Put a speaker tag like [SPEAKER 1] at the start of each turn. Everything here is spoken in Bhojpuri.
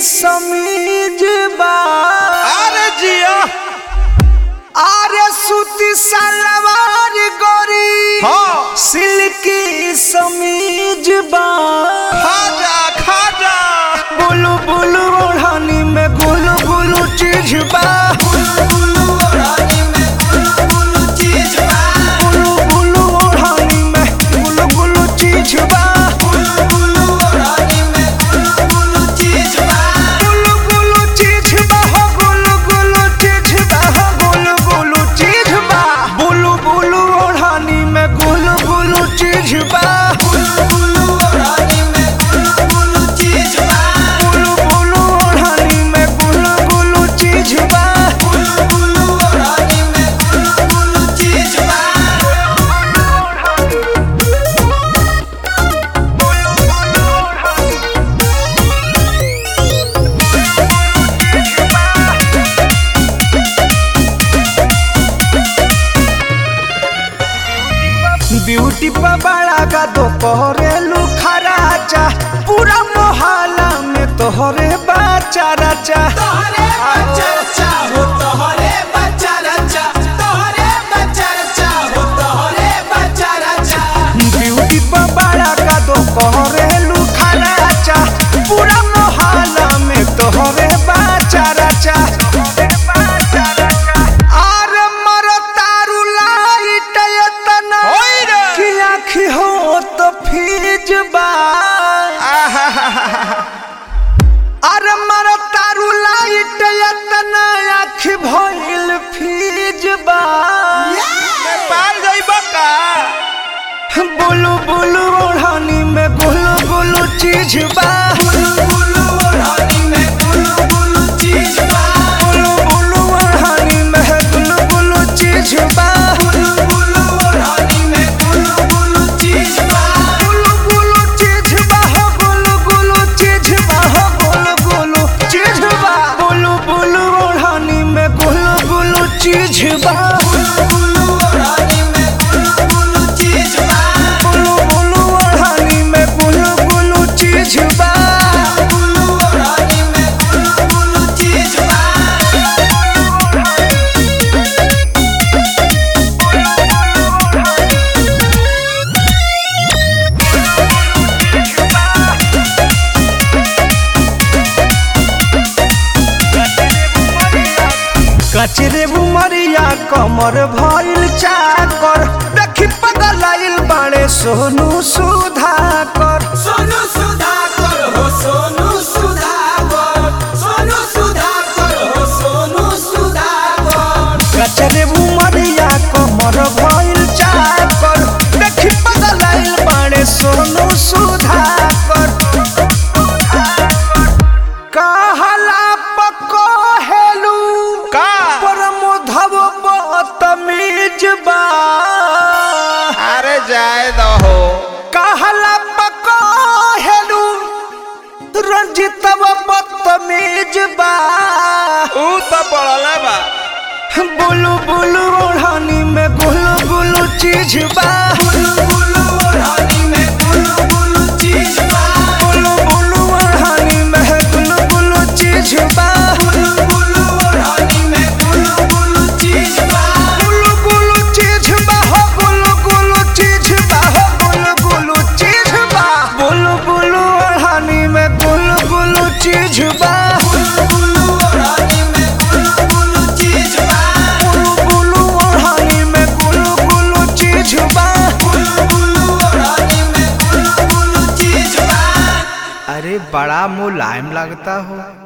[SPEAKER 1] समीज बा
[SPEAKER 2] अरे जिया
[SPEAKER 1] आरे सूती सलवार गोरी
[SPEAKER 2] हाँ
[SPEAKER 1] सिल्की समीज बा
[SPEAKER 2] खाजा खाजा
[SPEAKER 1] बुलु बुलु ओढ़नी में गुलु गुलु चीज बा बुलु बुलु ओढ़नी में गुलु गुलु चीज बा गुलु गुलु चीज बा हो गुलु गुलु चीज बा हो गुलु गुलु चीज बा बुलु बुलु ओढ़नी में गुलु गुलु चीज बा बुलु बुलु ओढ़नी में गुलु गुलु चीज बा ब्यूटी पर बड़ा का तो कोरेलू खराचा पूरा मोहल्ला में तोहरे बाचा राचा ब्यूटी पर बड़ा का तो कोरेलू खराचा पूरा मोहल्ला में तोहरे बाचा राचा अरे मरो तारू लाइट एतना
[SPEAKER 2] होई रे।
[SPEAKER 1] कि आँखी हो तो फीज बा अरे मरो तारू लाइट एतना आँखी भइल फीज बा
[SPEAKER 2] नेपाल जाइबा का
[SPEAKER 1] बुलु बुलु ओढ़नी में गुलु गुलु चीज बा बुलु बुलु ओढ़नी में गुलु गुलु चीज बा गुलु गुलु चीज बा हो गुलु गुलु चीज बा हो गुलु गुलु चीज बा बुलु बुलु ओढ़नी में गुलु गुलु चीज बा बुलु बुलु ओढ़नी में गुलु गुलु चीज बा कचरे बुमरिया कमर भइल चाकर देखी पगलाइल बाड़े सोनू सुधाकर
[SPEAKER 3] सोनू सुधाकर हो सोनू सुधाकर सोनू सुधाकर हो सोनू सुधाकर
[SPEAKER 1] कचरे बुमरिया कमर भइल चाकर देखी पगलाइल बाड़े सोनू सुधाकर कहला पको हेलू
[SPEAKER 2] का
[SPEAKER 1] परमोधव बतमीज बा
[SPEAKER 2] अरे जाए दो हो
[SPEAKER 1] कहला पको हेलू रंजितव बदतमीज बा
[SPEAKER 2] ऊ तो पड़ला बा
[SPEAKER 1] बुलु बुलु ओढ़नी में गुलु गुलु चीज बा बुलु बुलु
[SPEAKER 3] ओढ़नी में गुलू गुलू चीज बा
[SPEAKER 1] बुलु ओढ़नी में गुलु गुलु चीज बा
[SPEAKER 3] गुलू गुलू ओढ़नी में गुलू गुलू चीज बा
[SPEAKER 1] गुलु गुलु चीज बा हो गुलु गुलु चीज बा हो गुलु गुलु चीज बा बुलु बुलु ओढ़नी में गुलु गुलु चीज बा
[SPEAKER 3] गुलू गुलू ओढ़नी में गुलू गुलू चीज बा
[SPEAKER 1] गुलु गुलु ओढ़नी में गुलु गुलु चीज बा
[SPEAKER 3] गुलू गुलू ओढ़नी में गुलू गुलू चीज बा
[SPEAKER 1] अरे बड़ा मुलायम लगता हो